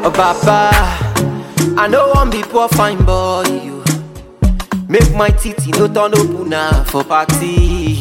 Oh, Baba, I know one be poor fine boy. You make my titty no turn open now for party.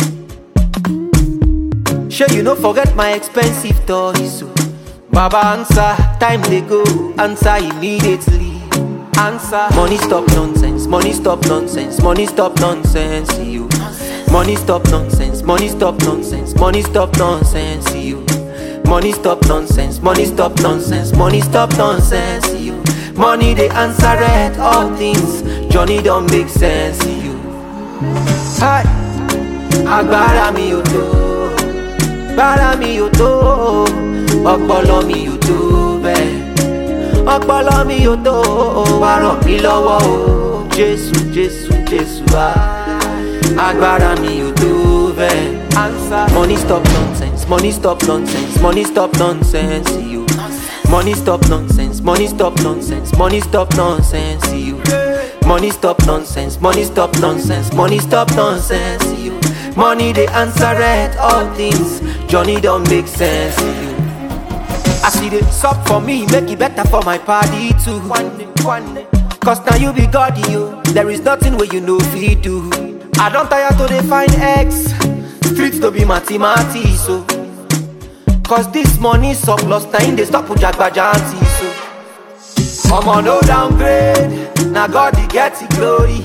Sure, you no forget my expensive toys. So. Baba answer, time they go, answer immediately. Answer. Money stop nonsense, money stop nonsense, money stop nonsense, you. Money stop nonsense, money stop nonsense, money stop nonsense, you. Money stop nonsense, money stop nonsense, money stop nonsense, you. Money they answer it, all things. Johnny don't make sense, you. Hi, agbára mi ò tó, agbára mi ò tó, ọpọlọ mi ò tó bẹ́ẹ̀ ọpọlọ mi ò tó wá ràn mí lọ́wọ́ o jésù jésù jésù wá agbára mi ò tó bẹ́ẹ̀. money stop nonsense money stop nonsense money stop nonsense you. money stop nonsense money stop nonsense money stop nonsense you. money stop nonsense money stop nonsense money stop nonsense you. money dey answer it all things johnny don make sense you. I see the sup for me, make it better for my party too. Cause now you be God, you. There is nothing where you know we do. I don't tire to define X. Streets to be mathematics, so. Cause this money surplus, now in they stop with Jagbajanti, so. I'm on no downgrade. Now God, he get the glory.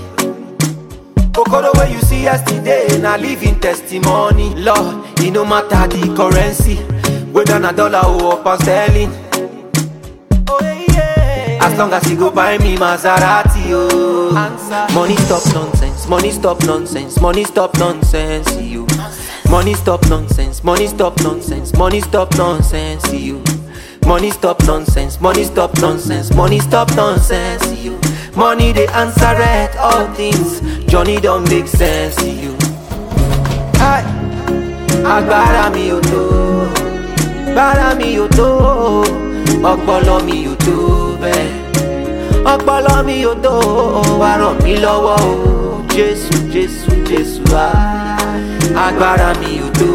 Okoro where you see yesterday, now living testimony. Lord, it no matter the currency. Whether na dollar or pound sterling. Oh, yeah. As long as you go buy me Maserati, oh. Money stop nonsense, money stop nonsense, money stop nonsense, you. Money stop nonsense, money stop nonsense, money stop nonsense, you. Money stop nonsense, money stop nonsense, money stop nonsense, you. Money they answer it, all things. Johnny don't make sense, you. Hi, agbára mi ò tó. agbára mi ò tó ọpọlọ mi ò tó bẹ́ẹ̀ ọpọlọ mi ò tó wá ràn mí lọ́wọ́ o jésù jésù jésù wá agbára mi ò tó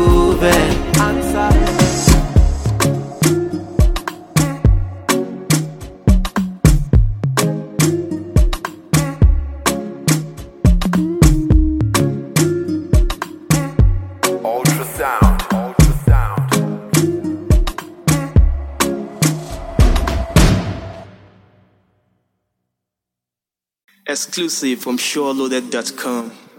bẹ́ẹ̀. Ultrasound, ultrasound. Exclusive from SureLoaded.com.